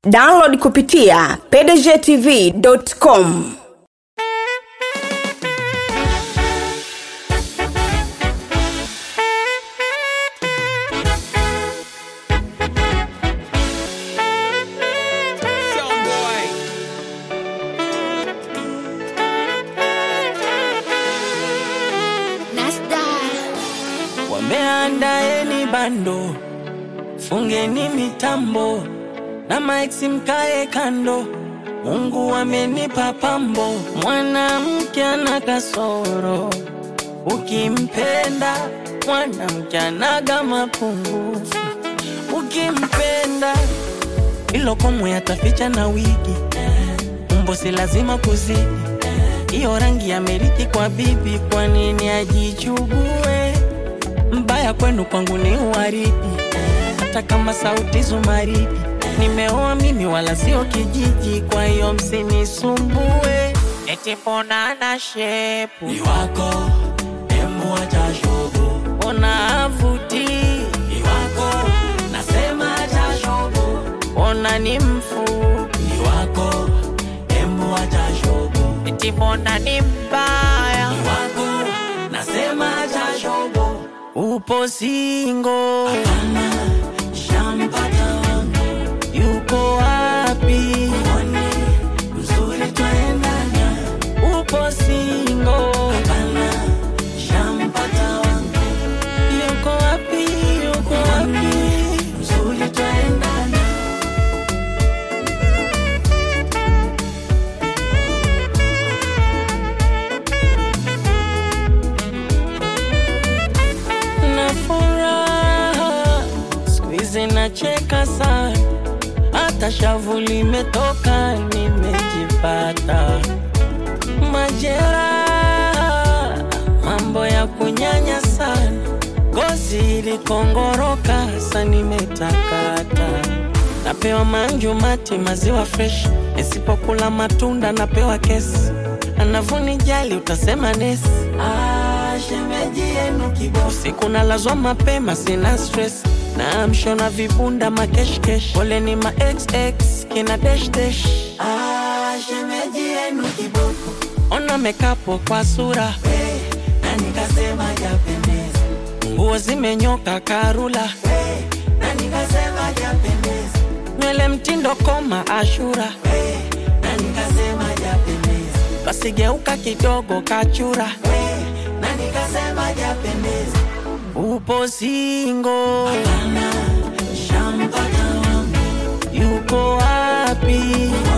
download kupitia pdgtv.com Wameandaeni bando, fungeni mitambo na maiksi mkae kando. Mungu amenipa pambo, mwanamke ana kasoro, ukimpenda mwanamke anaga mapungufu, ukimpenda ilo komwe ataficha na wigi, umbo si lazima kuzidi, hiyo rangi amerithi kwa bibi, kwa nini ajichugue? mbaya kwenu kwangu ni uwaridi, hata kama sauti zumaridi. Nimeoa mimi wala sio kijiji, kwa hiyo msinisumbue. Eti mbona ana shepu ni wako emu acha shobo mbona avuti ni wako nasema acha shobo mbona ni mfupi ni wako emu acha shobo eti mbona ni mbaya ni wako nasema acha shobo upo singo hapana shampata wangu yuko wapi mwone mzuri twaendana upo singo hapana shampata wangu yuko wapi yuko wapi mzuri twaendana na furaha siku hizi nacheka sana, hata shavu limetoka, nimejipata majeraha, mambo ya kunyanya sana, ngozi ilikongoroka, sa nimetakata napewa manju mati maziwa fresh, nisipokula matunda napewa kesi, anavunijali utasema nesi ah shemeji yenu kibosi usiku nalazwa mapema, sina stress na mshona vibunda makeshkesh, pole ni ma xx kina dash dash. ah shemeji yenu kiboko Ona mekapo kwa sura, hey, na nikasema japendeza nguo zimenyoka karula, hey, na nikasema japendeza nywele mtindo koma ashura, hey, na nikasema japendeza basi geuka kidogo kachura, hey, na nikasema japendeza upo singo, ana shampata wangu yuko wapi?